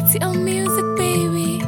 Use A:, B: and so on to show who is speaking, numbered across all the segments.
A: TTL music, baby.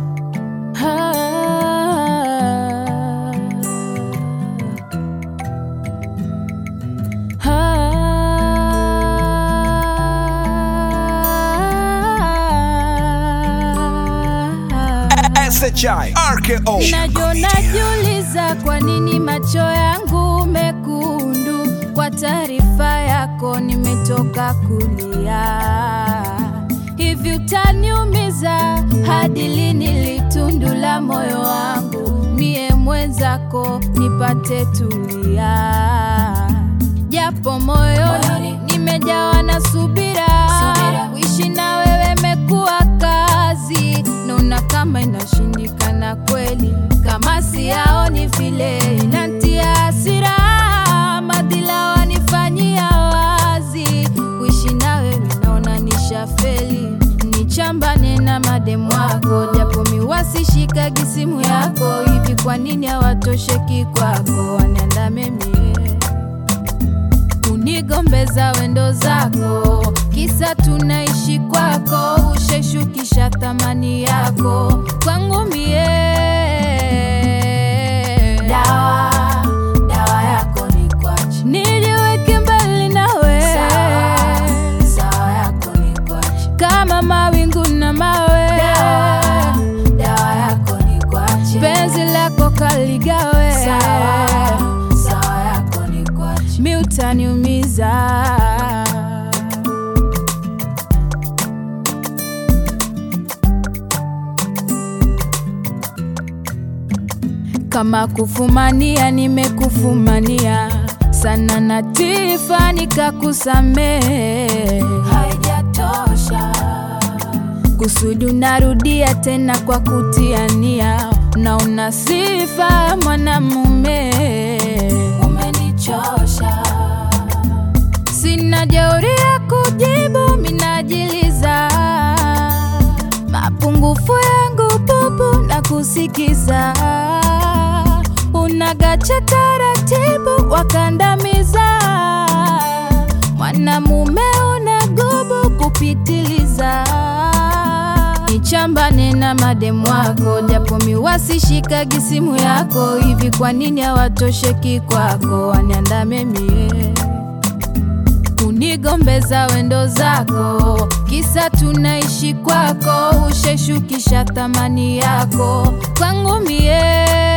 B: SHI RKO
C: Najo najiuliza kwa nini macho yangu mekundu. Kwa taarifa yako nimetoka kulia. Hivi utaniumiza hadi lini litundu la moyo wangu? Mie mwenzako nipate tulia, japo moyoni nimejawa na subira. Kuishi na wewe mekuwa kazi, naona kama inashindikana kweli, kama siyaoni vile inantia hasira. Madhila wanifanyia wazi, kuishi na wewe naona nishafeli. Nichambane na mademu wako, japo miwasishikagi simu yako. Hivi kwa nini hawatosheki kwako, waniandame mie unigombeza wendo zako, kisa tunaishi kwako, usheshukisha thamani yako kwangu mie. Dawa, dawa yako ni kwachi, nijiweke mbali nawe. Sawa, sawa yako ni kwachi, kama mawingu na mawe. Dawa, dawa yako ni kwachi, penzi lako kaligawe. Sawa, sawa yako ni kwachi, mi utaniumiza. kama kufumania nimekufumania sana na tifa nikakusamehe haijatosha kusudi unarudia tena kwa kutiania na una sifa mwanamume umenichosha sina jeuri ya kujibu minajiliza mapungufu yangu bubu na kusikiza unagacha taratibu wakandamiza mwanamume una gubu kupitiliza nichambane na mademu wako japo miwasishikagi simu yako hivi kwa nini hawatosheki kwako waniandame mie unigombeza wendo zako, kisa tunaishi kwako, usheshukisha thamani yako kwangu mie.